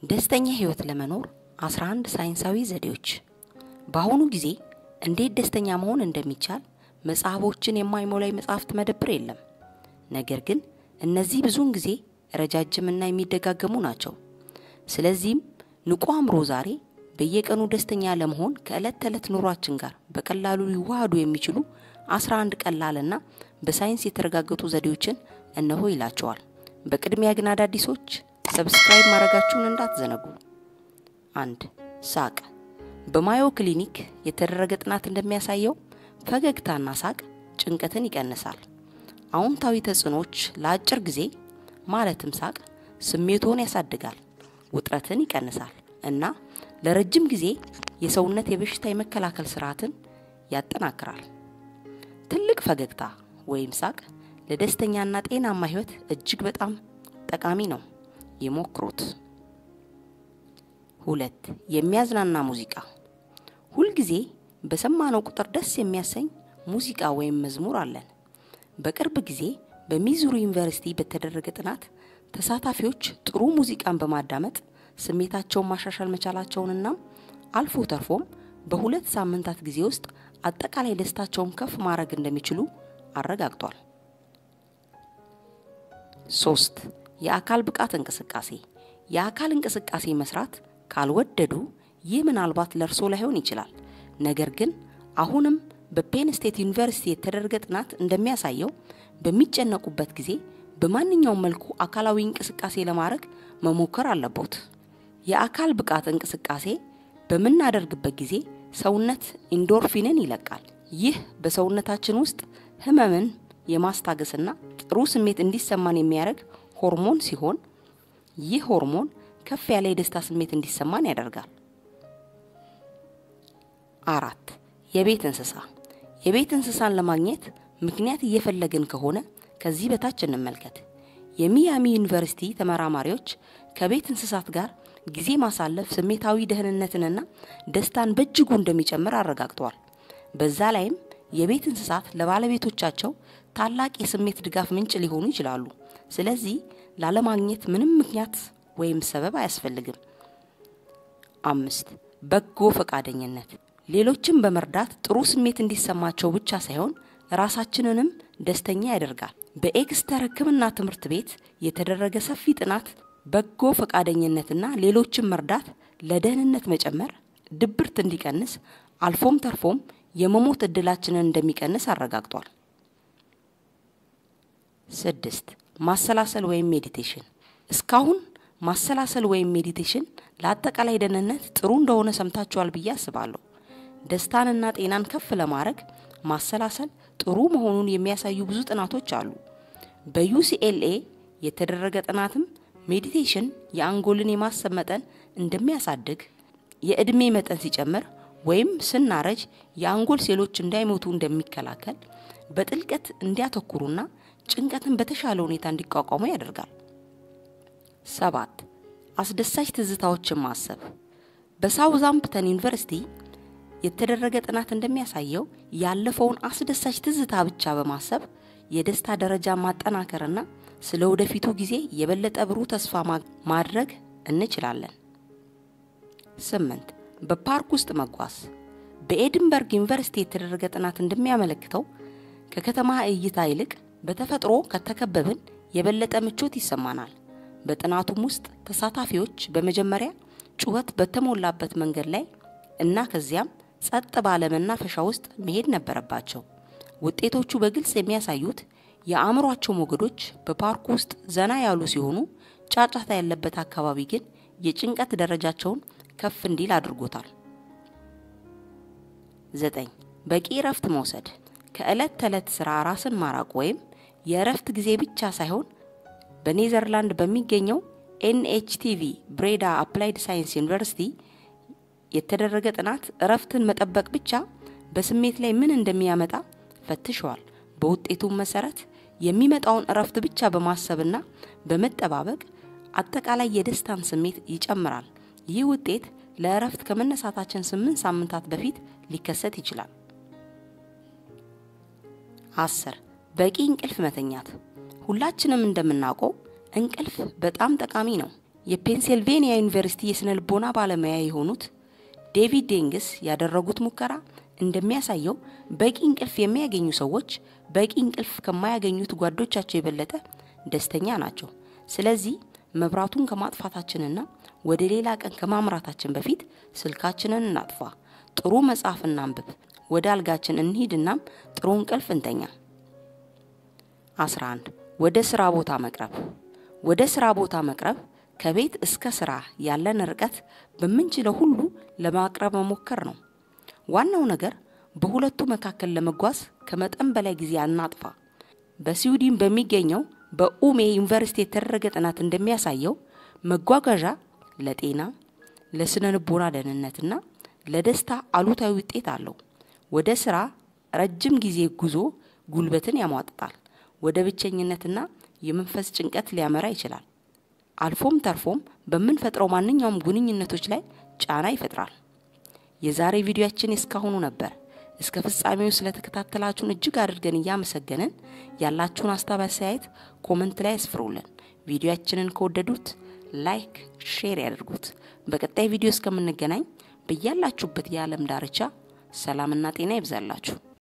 ደስተኛ ህይወት ለመኖር 11 ሳይንሳዊ ዘዴዎች። በአሁኑ ጊዜ እንዴት ደስተኛ መሆን እንደሚቻል መጽሐፎችን የማይሞላ የመጽሐፍት መደብር የለም። ነገር ግን እነዚህ ብዙውን ጊዜ ረጃጅምና የሚደጋገሙ ናቸው። ስለዚህም ንቁ አእምሮ ዛሬ በየቀኑ ደስተኛ ለመሆን ከዕለት ተዕለት ኑሯችን ጋር በቀላሉ ሊዋሃዱ የሚችሉ 11 ቀላልና በሳይንስ የተረጋገጡ ዘዴዎችን እነሆ ይላቸዋል። በቅድሚያ ግን አዳዲሶች ሰብስክራይብ ማድረጋችሁን እንዳትዘነጉ። አንድ ሳቅ። በማዮ ክሊኒክ የተደረገ ጥናት እንደሚያሳየው ፈገግታና ሳቅ ጭንቀትን ይቀንሳል። አዎንታዊ ተጽዕኖች ለአጭር ጊዜ ማለትም ሳቅ ስሜቶን ያሳድጋል፣ ውጥረትን ይቀንሳል እና ለረጅም ጊዜ የሰውነት የበሽታ የመከላከል ስርዓትን ያጠናክራል። ትልቅ ፈገግታ ወይም ሳቅ ለደስተኛና ጤናማ ህይወት እጅግ በጣም ጠቃሚ ነው። ይሞክሩት። ሁለት የሚያዝናና ሙዚቃ። ሁልጊዜ በሰማነው ቁጥር ደስ የሚያሰኝ ሙዚቃ ወይም መዝሙር አለን። በቅርብ ጊዜ በሚዙሪ ዩኒቨርሲቲ በተደረገ ጥናት ተሳታፊዎች ጥሩ ሙዚቃን በማዳመጥ ስሜታቸውን ማሻሻል መቻላቸውንና አልፎ ተርፎም በሁለት ሳምንታት ጊዜ ውስጥ አጠቃላይ ደስታቸውን ከፍ ማድረግ እንደሚችሉ አረጋግጧል። ሶስት የአካል ብቃት እንቅስቃሴ። የአካል እንቅስቃሴ መስራት ካልወደዱ ይህ ምናልባት ለእርሶ ላይሆን ይችላል። ነገር ግን አሁንም በፔን ስቴት ዩኒቨርሲቲ የተደረገ ጥናት እንደሚያሳየው በሚጨነቁበት ጊዜ በማንኛውም መልኩ አካላዊ እንቅስቃሴ ለማድረግ መሞከር አለቦት። የአካል ብቃት እንቅስቃሴ በምናደርግበት ጊዜ ሰውነት ኢንዶርፊንን ይለቃል። ይህ በሰውነታችን ውስጥ ህመምን የማስታገስና ጥሩ ስሜት እንዲሰማን የሚያደርግ ሆርሞን ሲሆን ይህ ሆርሞን ከፍ ያለ የደስታ ስሜት እንዲሰማን ያደርጋል። አራት የቤት እንስሳ። የቤት እንስሳን ለማግኘት ምክንያት እየፈለግን ከሆነ ከዚህ በታች እንመልከት። የሚያሚ ዩኒቨርሲቲ ተመራማሪዎች ከቤት እንስሳት ጋር ጊዜ ማሳለፍ ስሜታዊ ደህንነትንና ደስታን በእጅጉ እንደሚጨምር አረጋግጠዋል። በዛ ላይም የቤት እንስሳት ለባለቤቶቻቸው ታላቅ የስሜት ድጋፍ ምንጭ ሊሆኑ ይችላሉ። ስለዚህ ላለማግኘት ምንም ምክንያት ወይም ሰበብ አያስፈልግም። አምስት በጎ ፈቃደኝነት። ሌሎችን በመርዳት ጥሩ ስሜት እንዲሰማቸው ብቻ ሳይሆን ራሳችንንም ደስተኛ ያደርጋል። በኤክስተር ሕክምና ትምህርት ቤት የተደረገ ሰፊ ጥናት በጎ ፈቃደኝነትና ሌሎችን መርዳት ለደህንነት መጨመር፣ ድብርት እንዲቀንስ አልፎም ተርፎም የመሞት እድላችንን እንደሚቀንስ አረጋግጧል። ስድስት ማሰላሰል ወይም ሜዲቴሽን። እስካሁን ማሰላሰል ወይም ሜዲቴሽን ለአጠቃላይ ደህንነት ጥሩ እንደሆነ ሰምታችኋል ብዬ አስባለሁ። ደስታንና ጤናን ከፍ ለማድረግ ማሰላሰል ጥሩ መሆኑን የሚያሳዩ ብዙ ጥናቶች አሉ። በዩሲኤልኤ የተደረገ ጥናትም ሜዲቴሽን የአንጎልን የማሰብ መጠን እንደሚያሳድግ፣ የእድሜ መጠን ሲጨምር ወይም ስናረጅ የአንጎል ሴሎች እንዳይሞቱ እንደሚከላከል፣ በጥልቀት እንዲያተኩሩና ጭንቀትን በተሻለ ሁኔታ እንዲቋቋሙ ያደርጋል። ሰባት አስደሳች ትዝታዎችን ማሰብ። በሳውዛምፕተን ዩኒቨርሲቲ የተደረገ ጥናት እንደሚያሳየው ያለፈውን አስደሳች ትዝታ ብቻ በማሰብ የደስታ ደረጃ ማጠናከርና ስለ ወደፊቱ ጊዜ የበለጠ ብሩህ ተስፋ ማድረግ እንችላለን። ስምንት በፓርክ ውስጥ መጓዝ። በኤድንበርግ ዩኒቨርሲቲ የተደረገ ጥናት እንደሚያመለክተው ከከተማ እይታ ይልቅ በተፈጥሮ ከተከበብን የበለጠ ምቾት ይሰማናል። በጥናቱም ውስጥ ተሳታፊዎች በመጀመሪያ ጩኸት በተሞላበት መንገድ ላይ እና ከዚያም ጸጥ ባለ መናፈሻ ውስጥ መሄድ ነበረባቸው። ውጤቶቹ በግልጽ የሚያሳዩት የአእምሯቸው ሞገዶች በፓርኩ ውስጥ ዘና ያሉ ሲሆኑ፣ ጫጫታ ያለበት አካባቢ ግን የጭንቀት ደረጃቸውን ከፍ እንዲል አድርጎታል። ዘጠኝ በቂ እረፍት መውሰድ። ከዕለት ተዕለት ስራ ራስን ማራቅ ወይም የእረፍት ጊዜ ብቻ ሳይሆን በኔዘርላንድ በሚገኘው ኤንኤችቲቪ ብሬዳ አፕላይድ ሳይንስ ዩኒቨርሲቲ የተደረገ ጥናት እረፍትን መጠበቅ ብቻ በስሜት ላይ ምን እንደሚያመጣ ፈትሸዋል። በውጤቱም መሰረት የሚመጣውን እረፍት ብቻ በማሰብና በመጠባበቅ አጠቃላይ የደስታን ስሜት ይጨምራል። ይህ ውጤት ለእረፍት ከመነሳታችን ስምንት ሳምንታት በፊት ሊከሰት ይችላል። አስር በቂ እንቅልፍ መተኛት። ሁላችንም እንደምናውቀው እንቅልፍ በጣም ጠቃሚ ነው። የፔንሲልቬኒያ ዩኒቨርሲቲ የስነ ልቦና ባለሙያ የሆኑት ዴቪድ ዴንግስ ያደረጉት ሙከራ እንደሚያሳየው በቂ እንቅልፍ የሚያገኙ ሰዎች በቂ እንቅልፍ ከማያገኙት ጓዶቻቸው የበለጠ ደስተኛ ናቸው። ስለዚህ መብራቱን ከማጥፋታችንና ወደ ሌላ ቀን ከማምራታችን በፊት ስልካችንን እናጥፋ፣ ጥሩ መጽሐፍ እናንብብ፣ ወደ አልጋችን እንሂድናም ጥሩ እንቅልፍ እንተኛ። 11 ወደ ስራ ቦታ መቅረብ። ወደ ስራ ቦታ መቅረብ ከቤት እስከ ስራ ያለን ርቀት በምንችለው ሁሉ ለማቅረብ መሞከር ነው። ዋናው ነገር በሁለቱ መካከል ለመጓዝ ከመጠን በላይ ጊዜ አናጥፋ። በስዊድን በሚገኘው በኡሜ ዩኒቨርሲቲ የተደረገ ጥናት እንደሚያሳየው መጓጓዣ ለጤና፣ ለስነ ልቦና ደህንነትና ለደስታ አሉታዊ ውጤት አለው። ወደ ስራ ረጅም ጊዜ ጉዞ ጉልበትን ያሟጥጣል፣ ወደ ብቸኝነትና የመንፈስ ጭንቀት ሊያመራ ይችላል። አልፎም ተርፎም በምንፈጥረው ማንኛውም ግንኙነቶች ላይ ጫና ይፈጥራል። የዛሬ ቪዲዮአችን እስካሁኑ ነበር። እስከ ፍጻሜው ስለተከታተላችሁን እጅግ አድርገን እያመሰገንን ያላችሁን ሀሳብ አስተያየት ኮመንት ላይ ያስፍሩልን። ቪዲዮአችንን ከወደዱት ላይክ፣ ሼር ያድርጉት። በቀጣይ ቪዲዮ እስከምንገናኝ በያላችሁበት የዓለም ዳርቻ ሰላምና ጤና ይብዛላችሁ።